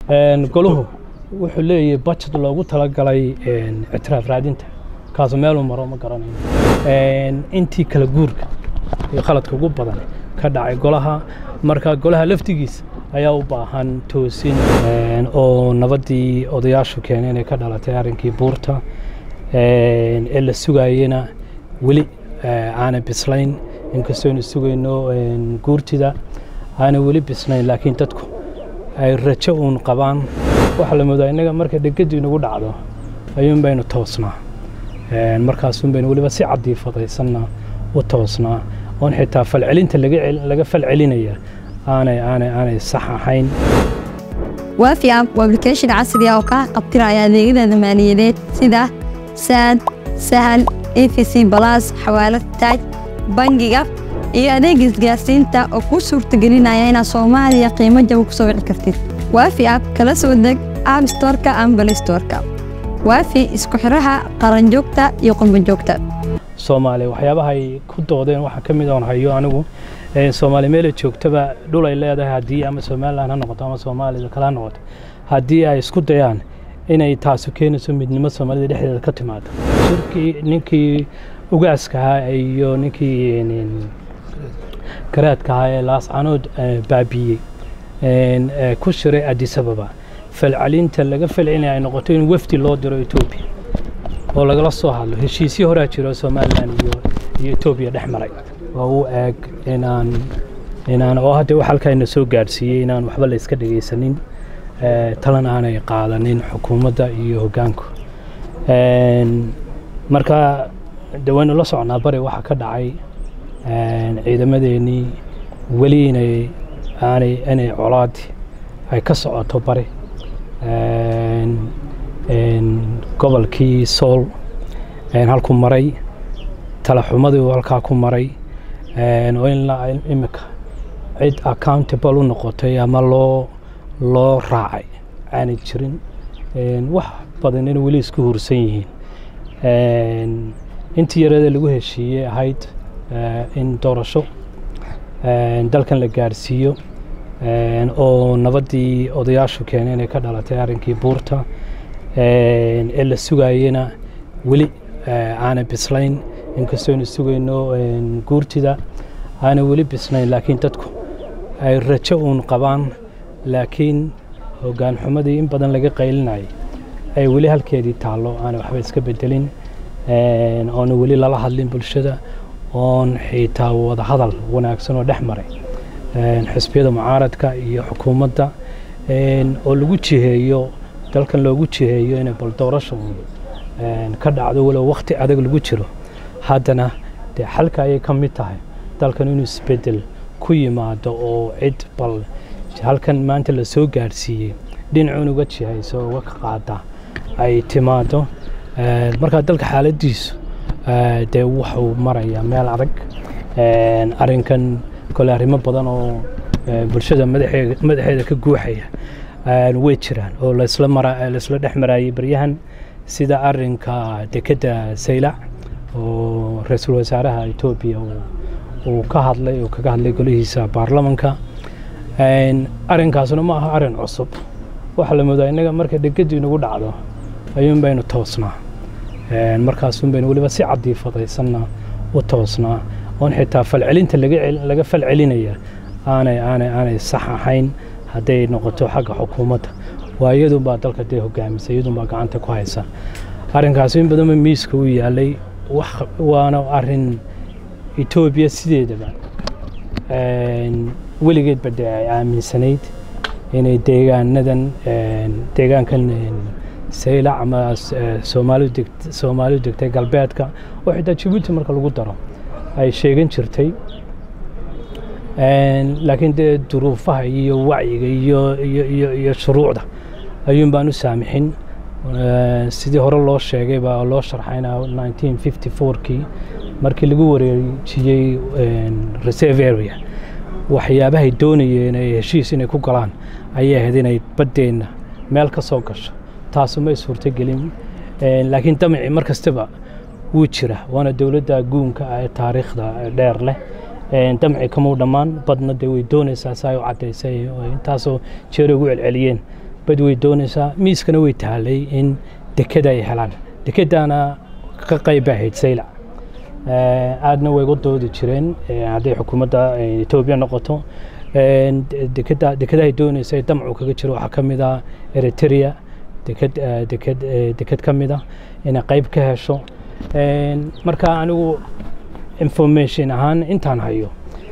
goluhu wuxuu leeyahay budget loogu talagalay ictiraaf raadinta kaasu meeluu maro ma garanayo intii kala guurka iyo khaladka ugu badan ka dhacay golaha marka golaha laftigiisa ayaa u baahan toosin oo nabaddii odayaashu keenay inay ka dhalatay arrinkii buurta ee la sugayena weli aanay bislayn inkastooynu sugayno guurtida aanay weli bislayn laakiin dadku ay rajo uun qabaan waxaa la moodaa innaga marka dhegadu inagu dhacdo ayuun baynu toosnaa markaasuun baynu weliba si cadiifadaysanna u toosnaa oon xitaa falcelinta laga falcelinaya aanay aanay aanay sax ahayn waafi app waa application casri ah oo kaa qabtiraya adeegyada maaliyadeed sida saad sahal efc balas xawaalad taaj bangiga iyo adeega isgaarsiinta oo kuu suurtagelinaya inaad soomaaliya qiimo jaba ku soo wici kartid waafi app kala soo deg app storka ama bal storka waafi isku xiraha qaranjoogta iyo qurbanjoogta soomaaliya waxyaabaha ay ku doodeen waxaa ka mid oon hayo anigu soomaali meela joogtaba dhul ay leedahay haddii ama somalilan ha noqoto ama soomaalida kale ha noqoto haddii ay isku dayaan inay taasu keenayso midnimo soomaalida dhexdeeda ka timaado shirkii ninkii ugaaska ahaa iyo ninkii garaadka ahaa ee laascanood baabiiyey ku shiray adisababa falcelinta laga falcelinaya ay noqoto in wafdi loo diro etoobiya oo lagala soo hadlo heshiisyo horaa jiro somalilan iyo iyo etoobiya dhex maray oo u eeg inaan inaan oo hadda wax halkaayna soo gaadhsiiyey inaan waxba la iska dhegaysanin talan aanay qaadanin xukuumadda iyo hoggaanku marka de waynu la socnaa bari waxaa ka dhacay ciidamadeennii weli inay aanay inay colaadi ay ka socoto bari gobolkii sool halku maray talaxumadii halkaa ku maray oo in imika cid accountable u noqotay ama loo loo raacay aanay jirin wax badan in weli isku hursan yihiin intii yareeda lagu heshiiyey ahayd in doorasho dalkan la gaadhsiiyo oo nabaddii odayaashu keenay inay ka dhalatay arrinkii buurta ee la sugayena weli aanay bislayn inkastooynu sugayno guurtida aanay weli bislayn laakiin dadku ay rajo uun qabaan laakiin hoggaan xumadii in badan laga qaylinayay ay weli halkeedii taallo aanay waxba iska bedelin oona weli lala hadlin bulshada oon xitaa wada hadal wanaagsan oo dhex maray xisbiyada mucaaradka iyo xukuumadda oo lagu jiheeyo dalkan loogu jiheeyo inay bal doorasha ka dhacdo walow wakhti adag lagu jiro haddana dee xalka ayay ka mid tahay dalkan inuu isbedel ku yimaado oo cid bal halkan maanta la soo gaadhsiiyey dhinacuun uga jihayso uga ka qaada ay timaado markaa dalka xaaladiisu dee wuxuu marayaa meel adag arrinkan kole arrimo badan oo bulshada madaxeeda ka guuxaya way jiraan oo laysla dhex marayay baryahan sida arinka dekedda saylac oo ra-iisul wasaaraha etoobiya uu ka hadlay uu kaga hadlay golihiisa baarlamanka arrinkaasuna ma aha arrin cusub waxaa la moodaa innaga marka dhegadu inagu dhacdo ayuun baynu toosnaa markaasuun baynu weliba si cadiifadaysanna u toosnaa oon xitaa falcelinta laga falcelinaya aanay aanay aanay sax ahayn hadday noqoto xagga xukuumadda waa iyadunbaa dalka dee hogaamisa iyadunbaa gacanta ku haysa arrinkaasi in badanba miiska u yaalay waana arrin etoobiya sideedaba weligeedba dee ay aaminsanayd inay deegaanadan deegaankan saylac ama soomaalidu degtay galbeedka oo xitaa jabuuti marka lagu daro ay sheegan jirtay laakiin dee duruufaha iyo wacyiga iyo shuruucda ayuun baan u saamixin sidii hore loo sheegay baa loo sharxayna kii markii lagu wareejiyey reserve area waxyaabahay doonayeen ay heshiis inay ku galaan ayay ahayd inay baddeenna meel ka soo gasho taasu may suurtogelin laakiin damci mar kastaba wuu jira waana dowladda guunka ah ee taariikhda dheer leh damci kamau dhammaan badna dee way doonaysaa si ay u caddaysay intaasoo jeer ugu celceliyeen bad way doonaysaa miiskana way tahalay in dekeda ay helaan dekedana ka qayb ahayd saylac aadna way uga doodi jireen hadday xukuumadda etoobiya noqoto dekeda dekedahay doonaysa damcu kaga jiro waxaa ka mid ah eritrea deked deked deked ka mid ah inay qayb ka hesho marka anigu information ahaan intaan hayo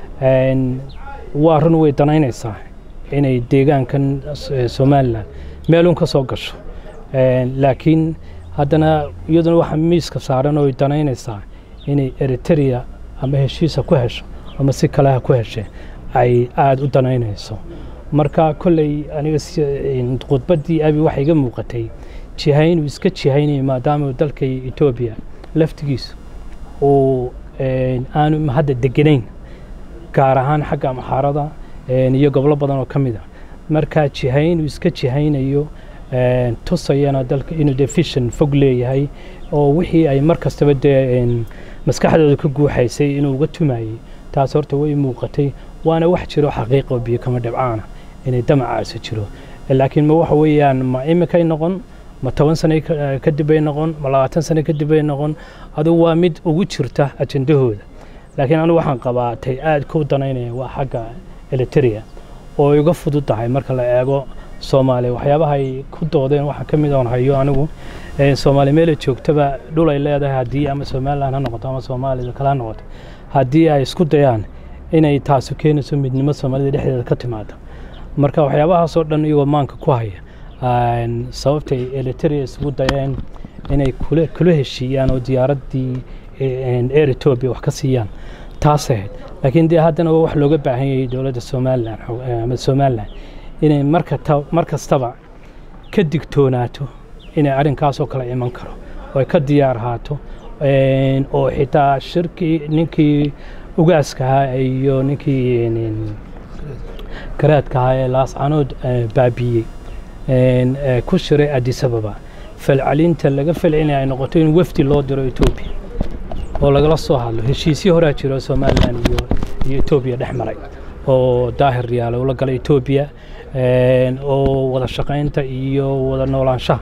waa run way danaynaysaa inay deegaankan somalilan meelun ka soo gasho laakiin haddana iyaduna waxaa miiska saaran oo ay danaynaysaa inay eritrea ama heshiisa ku hesho ama si kale ha ku heshe ay aada u danaynayso marka kolley aniga khudbaddii abi waxaa iga muuqatay jihaynuu iska jihaynayo maadaama dalka etoobiya laftigiisu uu aanu hadda deganayn gaar ahaan xagga amxaarada iyo gobolo badan oo ka mid a marka jihaynuu iska jihaynayo tusayana dalka inuu dee fishan fog leeyahay oo wixii ay mar kastaba dee maskaxdooda ka guuxaysay inuu uga tumayey taas horta way muuqatay waana wax jiro xaqiiqo biyo kama dhibcaana inay damacaasi jiro laakiin ma waxa weeyaan ma imikay noqon ma toban sane kadib bay noqon ma labaatan sane kadib bay noqon adugu waa mid ugu jirta ajendahooda laakiin anigu waxaan qabaa tay aad ku danaynaya waa xagga eliteria oo ay uga fudud tahay marka la eego soomaaliya waxyaabaha ay ku doodeen waxaa ka mid oon hayo anigu soomaaliya meela joogtaba dhul ay leedahay haddii ama somalilan ha noqoto ama soomaalida kale ha noqoto haddii ay isku dayaan inay taasu keenayso midnimo soomaalida dhexdeeda ka timaado marka waxyaabahaasoo dhan iyagoo maanka ku haya sababtay eliteria isugu dayeen inay kula heshiiyaan oo diyaaraddii air etoobiya wax ka siiyaan taas ahayd laakiin dee haddana waa wax looga baahan yahay dowladda somalilan ama somalilan inay mar kastaba ka digtoonaato inay arrinkaasoo kale iman karo oo ay ka diyaar ahaato oo xitaa shirkii ninkii ugaaska ahaa iyo ninkii garaadka ahaa ee laascanood baabiiyey ku shiray adisababa falcelinta laga falcelinaya ay noqoto in wafdi loo diro etoobiya oo lagala soo hadlo heshiisyo horaa jiro somalilan iyo iyo etoobiya dhex maray oo daahir riyaale ula galay etoobiya oo wada shaqaynta iyo wada noolaanshaha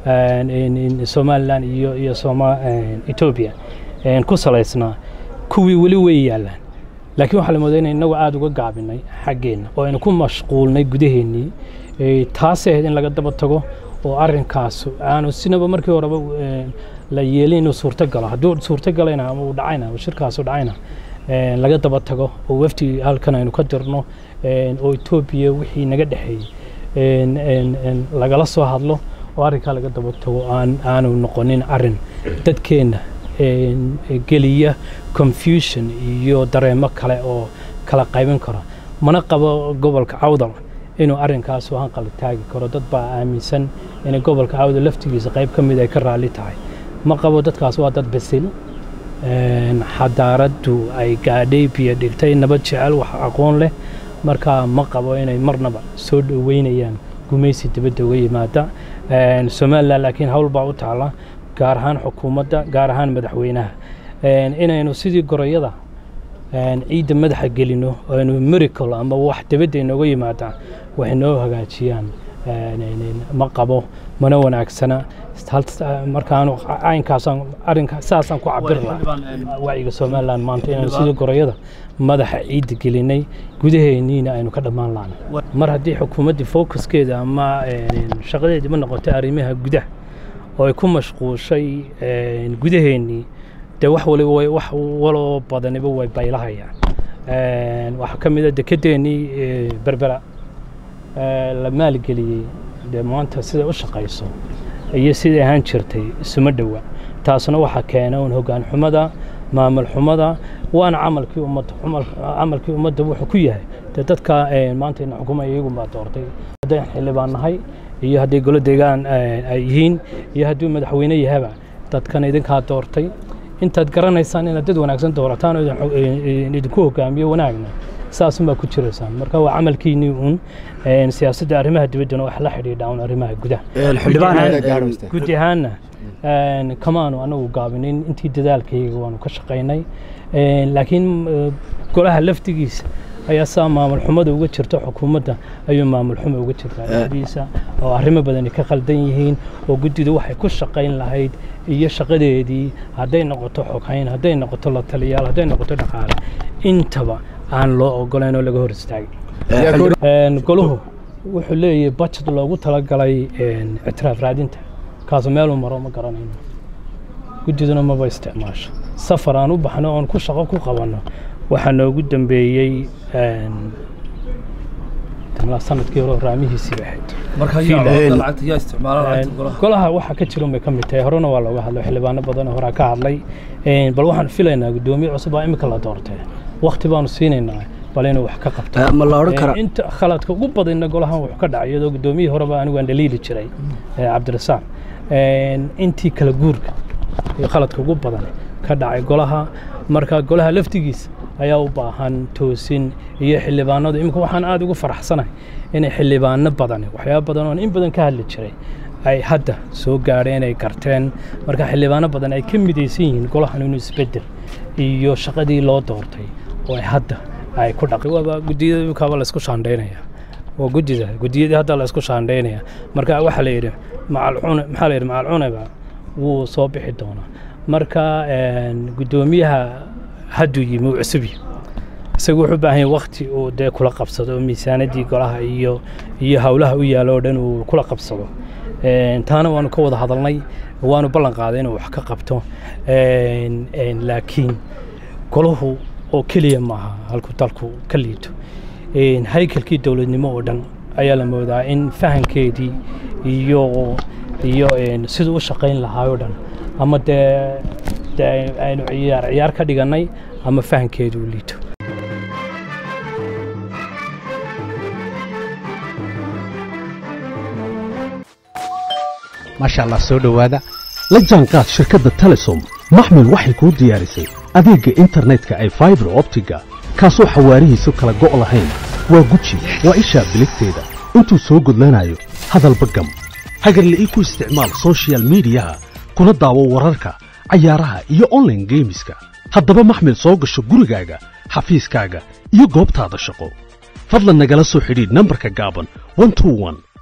somalilan iyo iyo etoobiya ku salaysnaa kuwii weli way yaallaan laakiin waxaa la moodaa inay inagu aada uga gaabinay xaggeenna oo aynu ku mashquulnay gudaheennii taas ahayd in laga daba tago oo arrinkaas aanu sinaba markii horeba la yeelin inuu suurto galo hadduu suurto galayna ama uu dhacayna oo shirkaasu dhacayna laga daba tago oo wafdi halkan aynu ka dirno oo etoobiya wixii naga dhexeeyey lagala soo hadlo oo arrinkaa laga daba tago aan aanu noqonin arrin dadkeenna geliya confusion iyo dareemo kale oo kala qaybin karo mana qabo gobolka cawdal inuu arrinkaas hanqal taagi karo dad baa aaminsan inay gobolka cawdal laftigiisa qayb ka mid ay ka raalli tahay ma qabo dadkaas waa dad basil xadaaraddu ay gaadhay biyo dhigtay nabad jecel wax aqoon leh marka ma qabo inay marnaba soo dhoweynayaan gumaysi dibadda uga yimaada somalilan laakiin hawl baa u taala gaar ahaan xukuumadda gaar ahaan madaxweynaha inaynu sidii gorayada ciidda madaxa gelino aynu miracle ama wax dibadda inooga yimaadaan waxay noo hagaajiyaan ma qabo mana wanaagsana markaan caynkaasaan arrinka saasaan ku cabir lahaa wacyiga somaliland maanta inaynu sidii gorayada madaxa ciidda gelinay gudaheenniina aynu ka dhammaan laana mar haddii xukuumaddii focuskeeda ama shaqadeedii ma noqotay arrimaha gudaha oo ay ku mashquushay gudaheennii dee wax waliba way wax waloo badaniba way baylahayaan waxaa ka mid a dekedeennii berbera la maalgeliyey dee maanta siday u shaqayso iyo siday ahaan jirtay isuma dhowa taasna waxaa keena un hoggaan xumada maamul xumada waana camalkii ummadda camalkii ummadda wuxuu ku yahay dee dadka maanta ina xukumaya iyagun baa doortay hadday xildhibaan nahay iyo hadday golo deegaan ay yihiin iyo hadduu madaxweyne yahaba dadkan idinkaa doortay intaad garanaysaan inaad dad wanaagsan doorataan oo idinku hogaamiyo wanaagna saasunbaa ku jiraysaan marka waa camalkiinii uun siyaasadda arrimaha dibaddana wax la xidhiidha un arrimaha gudaha gudi ahaanna kamaanu anagu gaabinin intii dadaalkayga waanu ka shaqaynay laakiin golaha laftigiisa ayaa saa maamul xumada uga jirta xukuumadda ayuu maamul xumo uga jirtaa dhexdiisa oo arrimo badani ka khaldan yihiin oo guddidu waxay ku shaqayn lahayd iyo shaqadeedii hadday noqoto xoghayn hadday noqoto la taliyaal hadday noqoto dhaqaale intaba aan loo ogolayn oo laga hor istaagay Een, goluhu wuxuu leeyahay budget loogu talagalay een, ictiraaf raadinta kaasu meeluu maro ma garanayno guddiduna maba isticmaasho safar aan u baxno oon ku shaqo ku qabanno waxaa noogu dambeeyey een, tamlaa sanadkii hore raamihiisii bay ahayd marka Fiil. yaa lacagta yaa isticmaala lacagta Een, golaha golaha waxaa ka jira bay ka mid tahay horena waa looga hadlay xildhibaano badan oo horaa ka hadlay Een, bal waxaan filaynaa guddoomiye cusub baa imika la doortay wakti baanu siinaynaa bal inuu wax ka qabto ma la odhan karaa Ee, inta khaladka ugu badanna golahan wuxuu ka dhacay iyadoo guddoomiyihii horeba anigu aan dhaliili jiray ee, cabdirasaaq Een, intii kala guurka iyo khaladka ugu badan ka dhacay golaha marka golaha laftigiisa ayaa u baahan toosin iyo xildhibaanadu imika waxaan aad ugu faraxsanahay inay xildhibaano badan waxyaaba badan oon in badan ka hadli jiray ay hadda soo gaadheen ay garteen marka xildhibaano badan ay ka midaysan yihiin golahan inuu isbedel iyo shaqadii loo doortay oo ay hadda ay ku dhaqi waaba guddiyada imikaaba laysku shaandhaynaya waa guddida guddiyadii hadda laysku shaandhaynaya marka waxaa la yidhi macalcune maxaa la yidhi macalcuneba wuu soo bixi doonaa marka een, guddoomiyaha hadduu yimi uu cusub yahay isagu wuxuu u baahan yahay wakti uu dee kula qabsado oo miisaanadii golaha iyo iyo howlaha u yaalo oo dhan uu kula qabsado Een, taana waanu ka wada hadalnay waanu ballan qaaday inuu wax ka qabto Een, een, laakiin golahu oo keliya maaha halku dalku ka liito Een, haykalkii dowladnimo oo dhan ayaa la moodaa in fahankeedii iyo iyo een, siduu u shaqayn lahaa oo dhan ama dee dee aynu ciyaar ciyaar ka dhigannay ama fahankeedu u liito maasha allah soo dhowaada la jaanqaad shirkadda telesom maxmil waxay kuu diyaarisay adeegga internetka ay faibar optiga kaasoo xawaarihiisu kala go' lahayn waa guji waa ishaa biligteeda intuu soo gudlanayo hadalba gam hagarle ii ku isticmaal soshiyal miidiyaha kuna daawo wararka cayaaraha iyo online geemiska haddaba maxmil soo gasho gurigaaga xafiiskaaga iyo goobtaada shaqo fadlan nagala soo xidhiidh nambarka gaaban 121